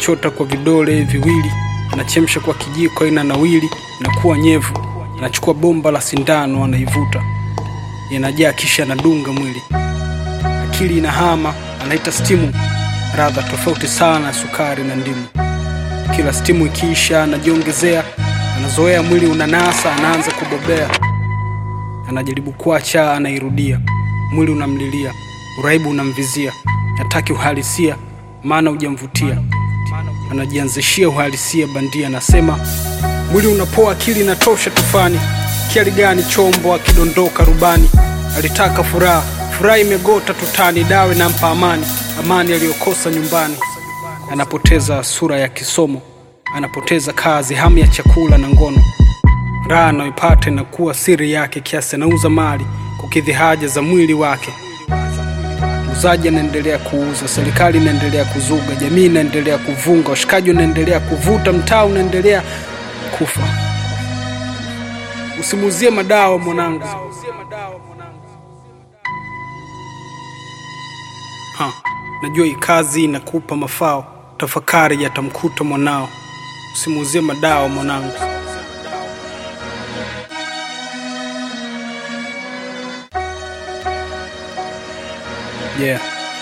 anachota kwa vidole viwili, anachemsha kwa kijiko, ina nawili, inakuwa nyevu. Anachukua bomba la sindano, anaivuta, inajaa, kisha anadunga mwili. Akili inahama, anaita stimu, radha tofauti sana ya sukari na ndimu. Kila stimu ikiisha, anajiongezea, anazoea, mwili unanasa, anaanza kubobea. Anajaribu kuacha, anairudia, mwili unamlilia, uraibu unamvizia, hataki uhalisia, maana hujamvutia. Anajianzishia uhalisia bandia, anasema mwili unapoa, akili inatosha tufani. Kiali gani chombo akidondoka rubani? Alitaka furaha, furaha imegota tutani, dawe nampa amani, amani aliyokosa nyumbani. Anapoteza sura ya kisomo, anapoteza kazi, hamu ya chakula na ngono. Raha anayoipata inakuwa siri yake, kiasi anauza mali kukidhi haja za mwili wake. Muuzaji anaendelea kuuza, serikali inaendelea kuzuga, jamii inaendelea kuvunga, washikaji wanaendelea kuvuta, mtaa unaendelea kufa. Usimuuzie madawa mwanangu. Ha, najua hii kazi inakupa mafao, tafakari yatamkuta mwanao. Usimuuzie madawa mwanangu. Yeah.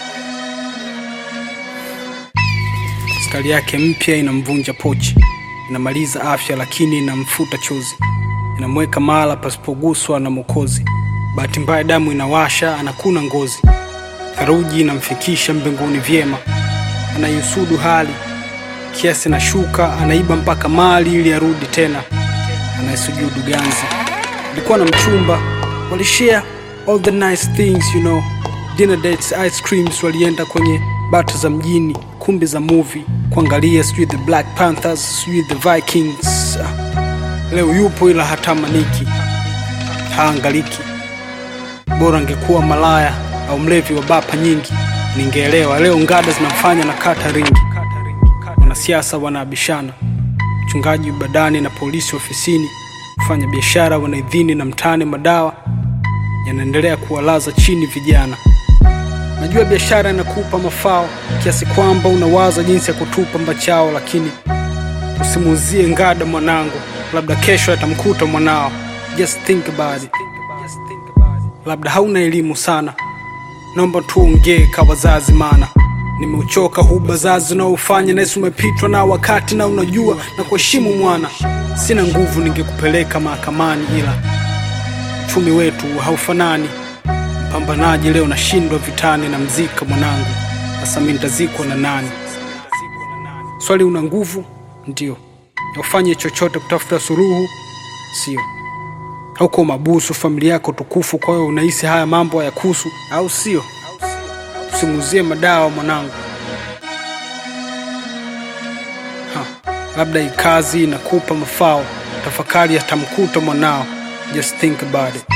Skali yake mpya inamvunja pochi, inamaliza afya, lakini inamfuta chozi, inamweka mahala pasipoguswa na Mwokozi. Bahati mbaya damu inawasha, anakuna ngozi, theluji inamfikisha mbinguni vyema. Anaiusudu hali kiasi na shuka, anaiba mpaka mali ili arudi tena, anayesujudu ganzi. Alikuwa na mchumba, walishare all the nice things you know dinner dates, ice creams, walienda kwenye bata za mjini, kumbi za movie kuangalia, sijui the Black Panthers, sijui the Vikings. Ah, Leo yupo ila hatamaniki, haangaliki. Bora angekuwa malaya au mlevi wa bapa nyingi, ningeelewa. Leo ngada zinafanya na kata ringi, wanasiasa wanaabishana, mchungaji badani na polisi ofisini, kufanya biashara wanaidhini na mtani, madawa yanaendelea kuwalaza chini vijana. Najua biashara inakupa mafao kiasi kwamba unawaza jinsi ya kutupa mbachao, lakini usimuuzie ngada mwanangu, labda kesho atamkuta mwanao. Just think about it. Labda hauna elimu sana, naomba tuongee ka wazazi, mana nimeuchoka huu bazazi unaofanya nasi umepitwa na wakati, na unajua na kuheshimu mwana. Sina nguvu, ningekupeleka mahakamani, ila uchumi wetu haufanani Mpambanaji leo nashindwa vitani na mzika mwanangu, sasa mimi nitazikwa na nani? Swali, una nguvu ndio, ufanye chochote kutafuta suluhu, sio? Hauko mabusu, familia yako tukufu, kwa hiyo unahisi haya mambo hayakuhusu, au sio? Usimuuzie madawa mwanangu. Ha, labda hii kazi inakupa mafao, tafakari yatamkuta mwanao. Just think about it.